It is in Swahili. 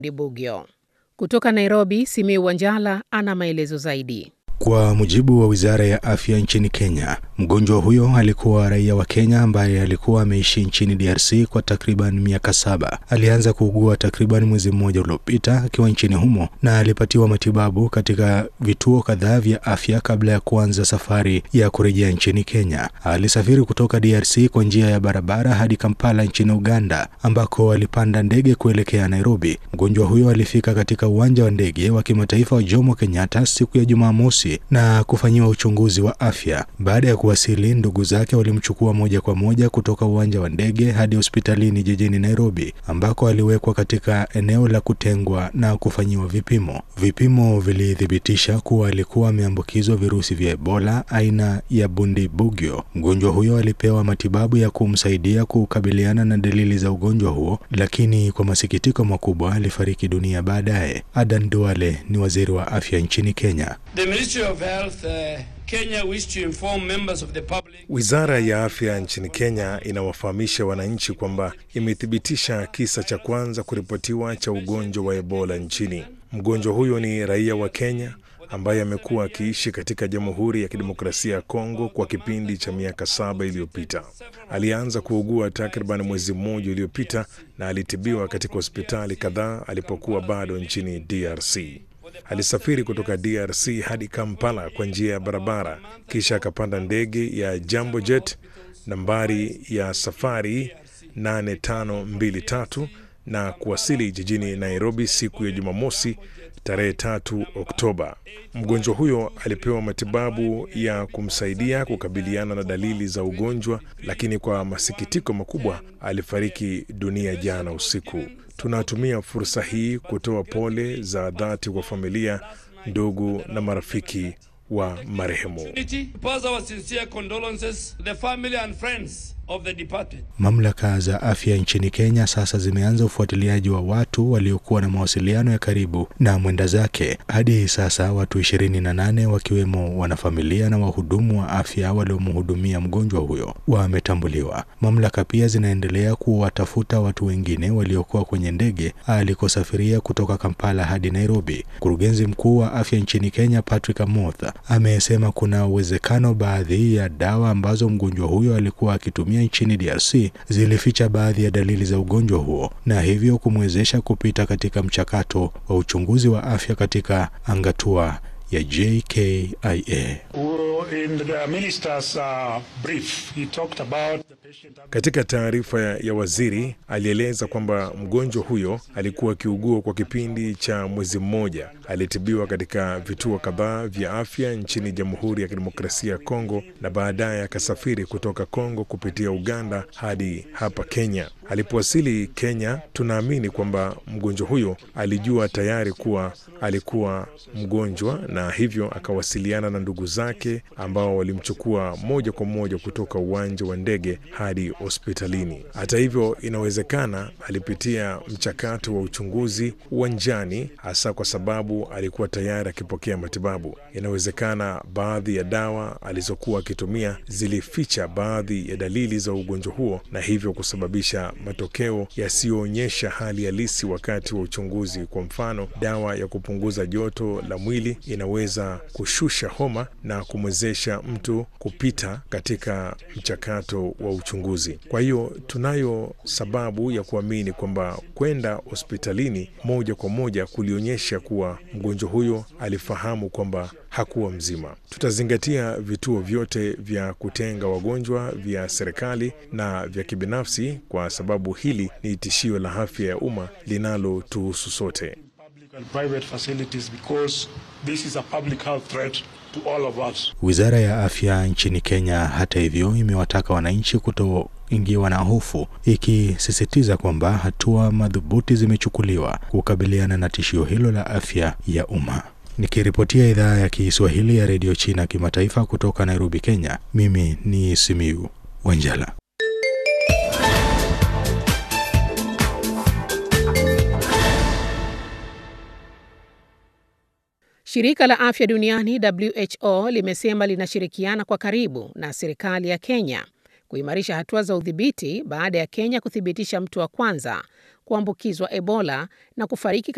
Dibugyo. Kutoka Nairobi, Simiu Wanjala ana maelezo zaidi. Kwa mujibu wa wizara ya afya nchini Kenya, mgonjwa huyo alikuwa raia wa Kenya ambaye alikuwa ameishi nchini DRC kwa takriban miaka saba. Alianza kuugua takriban mwezi mmoja uliopita akiwa nchini humo na alipatiwa matibabu katika vituo kadhaa vya afya kabla ya kuanza safari ya kurejea nchini Kenya. Alisafiri kutoka DRC kwa njia ya barabara hadi Kampala nchini Uganda, ambako alipanda ndege kuelekea Nairobi. Mgonjwa huyo alifika katika uwanja wa ndege wa kimataifa wa Jomo Kenyatta siku ya Jumamosi na kufanyiwa uchunguzi wa afya. Baada ya kuwasili, ndugu zake walimchukua moja kwa moja kutoka uwanja wa ndege hadi hospitalini jijini Nairobi, ambako aliwekwa katika eneo la kutengwa na kufanyiwa vipimo. Vipimo vilithibitisha kuwa alikuwa ameambukizwa virusi vya Ebola aina ya Bundibugyo. Mgonjwa huyo alipewa matibabu ya kumsaidia kukabiliana na dalili za ugonjwa huo, lakini kwa masikitiko makubwa alifariki dunia baadaye. Adan Duale ni waziri wa afya nchini Kenya. The Ministry of Health, uh, Kenya wish to inform members of the public. Wizara ya afya nchini Kenya inawafahamisha wananchi kwamba imethibitisha kisa cha kwanza kuripotiwa cha ugonjwa wa Ebola nchini. Mgonjwa huyo ni raia wa Kenya ambaye amekuwa akiishi katika Jamhuri ya Kidemokrasia ya Kongo kwa kipindi cha miaka saba iliyopita. Alianza kuugua takriban mwezi mmoja uliopita na alitibiwa katika hospitali kadhaa alipokuwa bado nchini DRC. Alisafiri kutoka DRC hadi Kampala kwa njia ya barabara, kisha akapanda ndege ya Jambo Jet nambari ya safari 8523 na kuwasili jijini Nairobi siku ya Jumamosi tarehe tatu Oktoba. Mgonjwa huyo alipewa matibabu ya kumsaidia kukabiliana na dalili za ugonjwa, lakini kwa masikitiko makubwa alifariki dunia jana usiku. Tunatumia fursa hii kutoa pole za dhati kwa familia, ndugu na marafiki wa marehemu. Pass our sincere condolences to the family and friends of the departed. Mamlaka za afya nchini Kenya sasa zimeanza ufuatiliaji wa watu waliokuwa na mawasiliano ya karibu na mwenda zake. Hadi sasa watu ishirini na nane wakiwemo wanafamilia na wahudumu wa afya waliomhudumia mgonjwa huyo wametambuliwa. Mamlaka pia zinaendelea kuwatafuta watu wengine waliokuwa kwenye ndege alikosafiria kutoka Kampala hadi Nairobi. Mkurugenzi mkuu wa afya nchini Kenya Patrick Amoth amesema kuna uwezekano baadhi ya dawa ambazo mgonjwa huyo alikuwa akitumia nchini DRC zilificha baadhi ya dalili za ugonjwa huo na hivyo kumwezesha kupita katika mchakato wa uchunguzi wa afya katika angatua ya JKIA. Katika taarifa ya waziri alieleza kwamba mgonjwa huyo alikuwa akiugua kwa kipindi cha mwezi mmoja. Alitibiwa katika vituo kadhaa vya afya nchini Jamhuri ya Kidemokrasia ya Kongo na baadaye akasafiri kutoka Kongo kupitia Uganda hadi hapa Kenya. Alipowasili Kenya, tunaamini kwamba mgonjwa huyo alijua tayari kuwa alikuwa mgonjwa na hivyo akawasiliana na ndugu zake ambao walimchukua moja kwa moja kutoka uwanja wa ndege hadi hospitalini. Hata hivyo, inawezekana alipitia mchakato wa uchunguzi uwanjani, hasa kwa sababu alikuwa tayari akipokea matibabu. Inawezekana baadhi ya dawa alizokuwa akitumia zilificha baadhi ya dalili za ugonjwa huo na hivyo kusababisha matokeo yasiyoonyesha hali halisi wakati wa uchunguzi. Kwa mfano, dawa ya kupunguza joto la mwili inaweza kushusha homa na kumwezesha mtu kupita katika mchakato wa uchunguzi. Kwa hiyo tunayo sababu ya kuamini kwamba kwenda hospitalini moja kwa moja kulionyesha kuwa mgonjwa huyo alifahamu kwamba hakuwa mzima. Tutazingatia vituo vyote vya kutenga wagonjwa vya serikali na vya kibinafsi kwa sababu hili ni tishio la afya ya umma linalotuhusu sote. Wizara ya afya nchini Kenya, hata hivyo, imewataka wananchi kutoingiwa na hofu, ikisisitiza kwamba hatua madhubuti zimechukuliwa kukabiliana na tishio hilo la afya ya umma. Nikiripotia idhaa ya Kiswahili ya redio China kimataifa kutoka Nairobi, Kenya, mimi ni Simiu Wanjala. Shirika la afya duniani WHO limesema linashirikiana kwa karibu na serikali ya Kenya kuimarisha hatua za udhibiti baada ya Kenya kuthibitisha mtu wa kwanza kuambukizwa Ebola na kufariki